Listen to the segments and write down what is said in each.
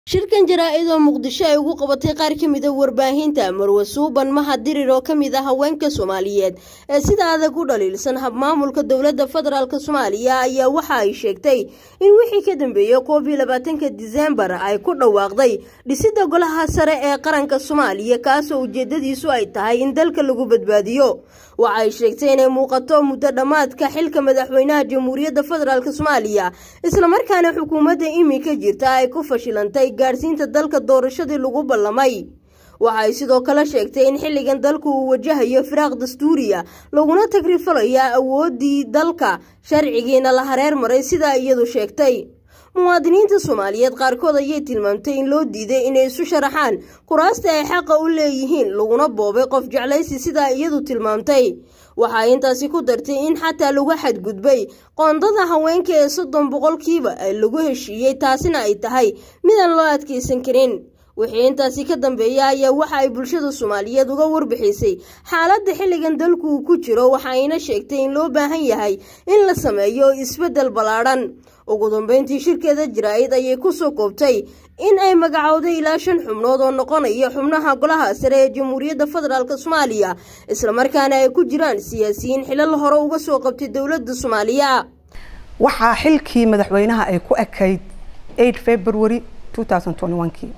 shirkan jaraa-id oo muqdisho ay ugu qabatay qaar ka mid a warbaahinta marwe suuban mahad dirir oo ka mid ah haweenka soomaaliyeed ee sida adag u dhaliilsan habmaamulka dowladda federaalk soomaaliya ayaa waxa ay sheegtay in wixii ka dambeeyey koob iyo labaatanka diseembar ay ku dhawaaqday dhisidda golaha sare ee qaranka soomaaliya kaasoo ujeedadiisu ay tahay in dalka lagu badbaadiyo waxa ay sheegtay inay muuqato muddo dhammaadka xilka madaxweynaha jamhuuriyadda federaalk soomaaliya islamarkaana xukuumadda iminka jirta ay ku fashilantay gaadhsiinta dalka doorashadii lagu ballamay waxay sidoo kale sheegtay in xilligan dalku uu wajahayo firaaq dastuuriya laguna tagrifalayaa awooddii dalka sharcigiina la hareer maray sidaa iyadu sheegtay muwaadiniinta soomaaliyeed qaarkood ayay tilmaamtay in loo diiday inay isu sharaxaan kuraasta ay xaqa u leeyihiin laguna boobay qof jeclaysi sidaa iyadu tilmaamtay waxay intaasi ku dartay in xataa lagu xadgudbay qoondada haweenka ee soddon boqolkiiba ee lagu heshiiyey taasina ay tahay midaan loo adkaysan karin wixii intaasi ka dambeeya ayaa waxa ay bulshada soomaaliyeed uga warbixisay xaaladda xilligan dalku uu ku jiro waxayna sheegtay in loo baahan yahay in la sameeyo isbeddel ballaadhan ugu dambeyntii shirkeeda jaraa-id ayay kusoo koobtay in ay magacowday ilaa shan xubnood oo noqonaya xubnaha golaha sare ee jamhuuriyadda federaalk soomaaliya islamarkaana ay ku jiraan siyaasiyiin xilal hore uga soo qabtay dowladda soomaaliya waxaa xilkii madaxweynaha ay ku ekayd february kii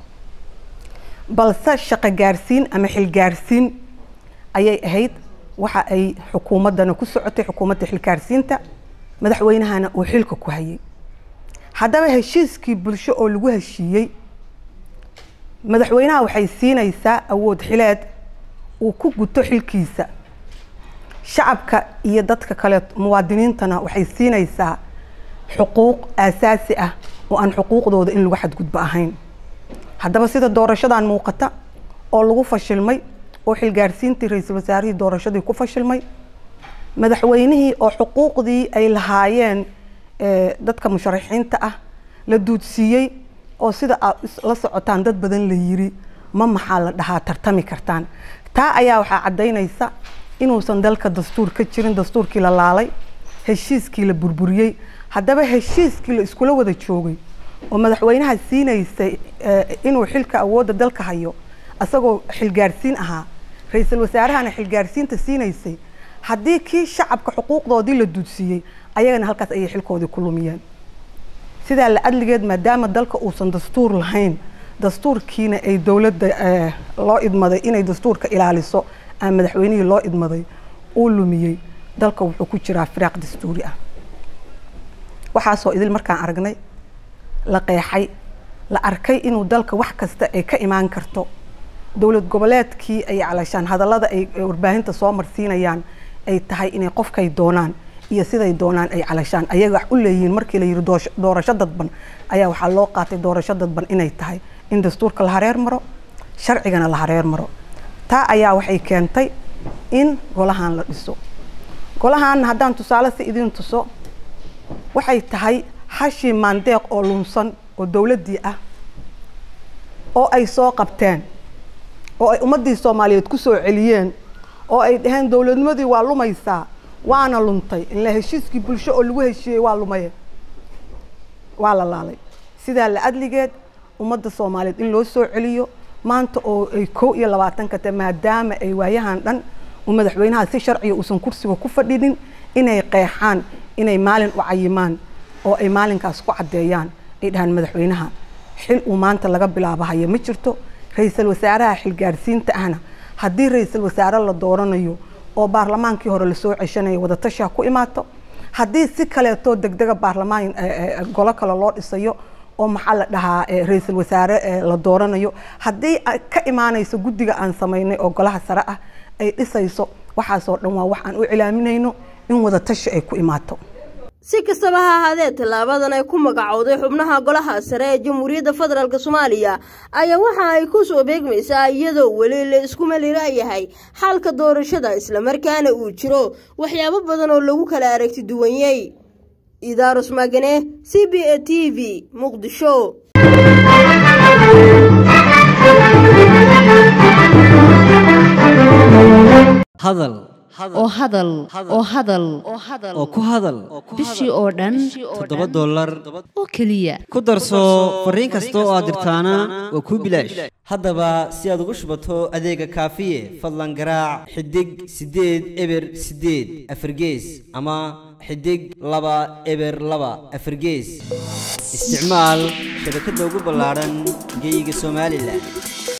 balse shaqo gaarsiin ama xilgaarsiin ayay ahayd waxa ay xukuumaddana ku socotay xukuumadda xilgaarsiinta madaxweynahana uu xilka ku hayay haddaba heshiiskii bulsho oo lagu heshiiyey madaxweynaha waxay siinaysaa awood xileed uu ku guto xilkiisa shacabka iyo dadka kale muwaadiniintana waxay siinaysaa xuquuq aasaasi ah oo aan xuquuqdooda in lagu xadgudbo ahayn haddaba sida doorashadan muuqata oo lagu fashilmay oo xilgaarsiintii ra-iisul wasaarihii doorashadii ku fashilmay madaxweynihii oo xuquuqdii ay lahaayeen dadka musharaxiinta ah la duudsiiyey oo sida aad la socotaan dad badan la yiri ma maxaa la dhahaa tartami kartaan taa ayaa waxaa caddaynaysa inuusan dalka dastuur ka jirin dastuurkii la laalay heshiiskii la burburiyey haddaba heshiiskii la iskula wada joogay oo madaxweynaha siinaysay inuu xilka awoodda dalka hayo isagoo xilgaarsiin ahaa ra-iisul wasaarahana xilgaarsiinta siinaysay haddii kii shacabka xuquuqdoodii la duudsiiyey ayagana halkaas ayay xilkoodii ku lumiyeen sidaa la adligeed maadaama dalka uusan dastuur lahayn dastuurkiina ay dowladda loo idmaday inay dastuurka ilaaliso aan madaxweynihii loo idmaday uu lumiyey dalka wuxuu ku jiraa firaaq dastuuri ah waxaasoo idil markaan aragnay la qeexay la arkay inuu dalka wax kasta ay ka imaan karto dowlad goboleedkii ay calashaan hadallada ay warbaahinta soo marsiinayaan ay tahay inay qofkay doonaan iyo siday doonaan ay calashaan ayaga wax u leeyihiin markii la yidhi doorasho dadban ayaa waxaa loo qaatay doorasho dadban inay tahay in dastuurka la hareer maro sharcigana la hareer maro taa ayaa waxay keentay in golahan la dhiso golahan haddaan tusaale si idiin tuso waxay tahay hashii maandeeq oo lunsan oo dowladdii ah oo ay soo qabteen oo ay ummaddii soomaaliyeed ku soo celiyeen oo ay dhaheen dowladnimadii waa lumaysaa waana luntay ila heshiiskii bulsho oo lagu heshiiyey waa lumaye waa la laalay sidaa la adligeed ummadda soomaaliyeed in loo soo celiyo maanta oo ay kow iyo labaatanka te maadaama ay waayahan dhan uu madaxweynaha si sharciga uusan kursiga ku fadhinin inay qeexaan inay maalin u cayimaan oo ay maalinkaas ku caddeeyaan ay dhahaan madaxweynaha xil uu maanta laga bilaabo haya ma jirto ra-iisul wasaaraha xilgaarsiinta ahna haddii ra-iisul wasaare la dooranayo oo baarlamaankii hore lasoo ceshanayo wadatashaa ku imaato haddii si kaleetoo degdega baarlamaan golo kale loo dhisayo oo maxaa la dhahaa ra-iisul wasaare la dooranayo haddii ka imaanayso guddiga aan samaynay oo golaha sare ah ay dhisayso waxaasoo dhan waa wax aan u cilaaminayno in wadatashi ay ku imaato si kastaba ha ahaadee tallaabadan ay ku magacowday xubnaha golaha sare ee jamhuuriyadda federaalk soomaaliya ayaa waxa ay ku soo beegmaysaa iyadoo weli la isku malilaayahay xalka doorashada islamarkaana uu jiro waxyaabo badan oo lagu kala aragti duwanyey idaarus magane c b a t v muqdisho hadal oo hadal oo hadal oo ku hadal bishii oo dhan toddoba dollar oo keliya ku darso fariin kasta oo aad dirtaana waa kuu bilaash haddaba si aad ugu shubato adeega kaafiye fadlan garaac xidig siddeed eber siddeed afargees ama xidig laba eber laba afargees isticmaal shabakadda ugu ballaadhan geyga somalilan